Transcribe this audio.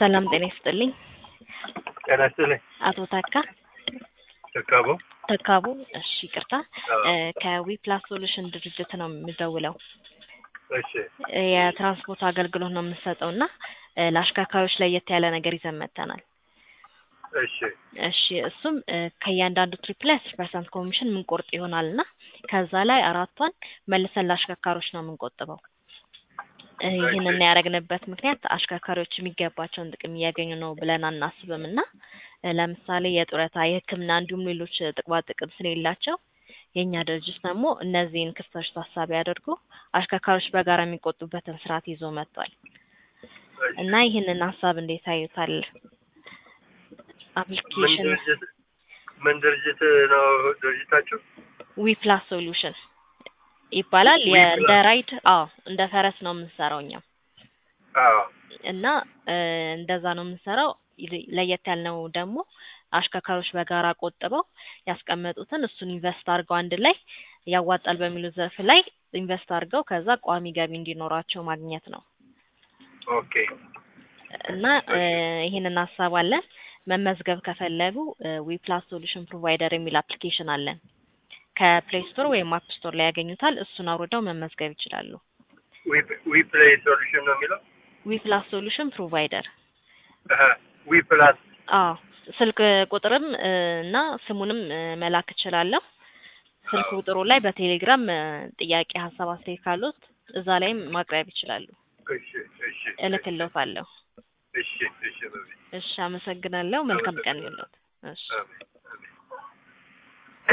ሰላም ጤና ይስጥልኝ። ጤና ይስጥልኝ። አቶ ተካ ተካቡ ተካቡ፣ እሺ ይቅርታ፣ አዎ። እ ከዊፕላስ ሶሉሽን ድርጅት ነው የምደውለው። እሺ የትራንስፖርት አገልግሎት ነው የምንሰጠው እና እ ለአሽከርካሪዎች ለየት ያለ ነገር ይዘን መጥተናል። እሺ እሺ እሱም እ ከእያንዳንዱ ትሪፕ ላይ አስር ፐርሰንት ኮሚሽን የምንቆርጥ ይሆናል እና ከዛ ላይ አራቷን መልሰን ለአሽከርካሪዎች ነው የምንቆጥበው። እ ይህንን ያደረግንበት ምክንያት አሽከርካሪዎች የሚገባቸውን ጥቅም እያገኙ ነው ብለን አናስብም እና እ ለምሳሌ የጡረታ፣ የሕክምና እንዲሁም ሌሎች ጥቅማ ጥቅም ስለሌላቸው የእኛ ድርጅት ደግሞ እነዚህን ክፍተቶች ታሳቢ አድርጎ አሽከርካሪዎች በጋራ የሚቆጡበትን ስርዓት ይዞ መጥቷል እና ይህንን ሀሳብ እንዴት አዩታል? ምን አፕሊኬሽን ድርጅት ምን ድርጅት ነው ድርጅታችሁ? ዊፕላስ ሶሉሽን ይባላል። የ- ዊፕላስ። እንደ ራይድ አዎ፣ እንደ ፈረስ ነው የምንሰራው እኛ አዎ እና እ እንደዛ ነው የምንሰራው። ይል- ለየት ያልነው ደግሞ አሽከርካሪዎች በጋራ ቆጥበው ያስቀመጡትን እሱን ኢንቨስት አድርገው አንድ ላይ ያዋጣል በሚሉት ዘርፍ ላይ ኢንቨስት አድርገው ከዛ ቋሚ ገቢ እንዲኖራቸው ማግኘት ነው ኦኬ እና እ ይህንን ሀሳብ አለን። መመዝገብ ከፈለጉ ዊፕላስ ሶሉሽን ፕሮቫይደር የሚል አፕሊኬሽን አለን። ከፕሌይ ስቶር ወይም አፕ ስቶር ላይ ያገኙታል። እሱን አውርደው መመዝገብ ይችላሉ። ዊ ፕሌይ ሶሉሽን ነው የሚለው ዊፕላስ ሶሉሽን ፕሮቫይደር አሀ፣ ዊ ፕላስ አዎ ስልክ ቁጥርም እ እና ስሙንም እ መላክ እችላለሁ። ስልክ ቁጥሩ ላይ በቴሌግራም እ ጥያቄ፣ ሀሳብ፣ አስተያየት ካሉት እዛ ላይም ማቅረብ ይችላሉ። እሺ እሺ እልክልዎታለሁ። እሺ እሺ በዚህ እሺ፣ አመሰግናለሁ። መልካም ቀን ይሁንልዎት። እሺ አሜን